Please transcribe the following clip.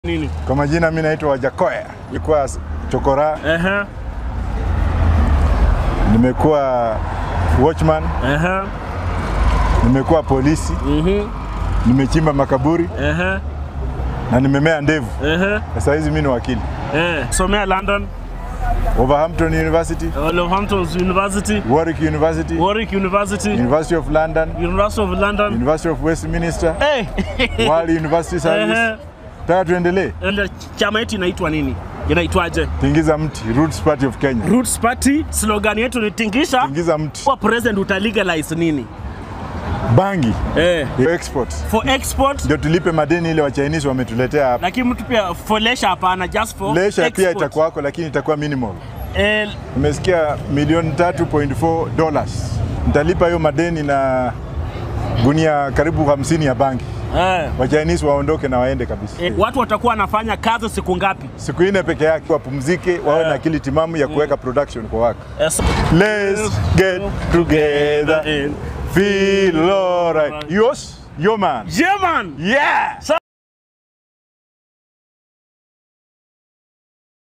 Nini? Kwa majina mimi naitwa Wajakoya, nilikuwa chokora, Ehe, nimekuwa watchman, ehe, nimekuwa polisi, mhm, nimechimba makaburi ehe, na nimemea ndevu. ehe, Sasa hizi mimi ni wakili. eh. Somea London, Wolverhampton University, Wolverhampton University, Warwick University, Warwick University, University of London, University of London. University of Westminster, Eh. Wali University Service. Ehe. Taka tuendelee. Ndio, Chama yetu inaitwa nini? Inaitwaje? Tingiza mti, Roots Party of Kenya. Roots Party. Slogan yetu ni tingisha. Tingiza mti. Kwa president uta legalize nini? Bangi, Eh. export. For export Ndio tulipe madeni ile wa Chinese wametuletea hapa. lakini mtu pia for leisure hapana, just for Lesha pia export. itakuwako lakini itakuwa minimal. Eh, Nimesikia milioni 3.4 dollars. Nitalipa hiyo madeni na gunia karibu 50 ya bangi. eh. Wa Chinese waondoke na waende kabisa. Eh, watu watakuwa wanafanya kazi siku ngapi? Siku nne peke yake wapumzike, wawe na akili timamu ya kuweka production kwa waka. Eh, so- Let's get together, feel alright. Yours, your man. Yeah, man. Yeah.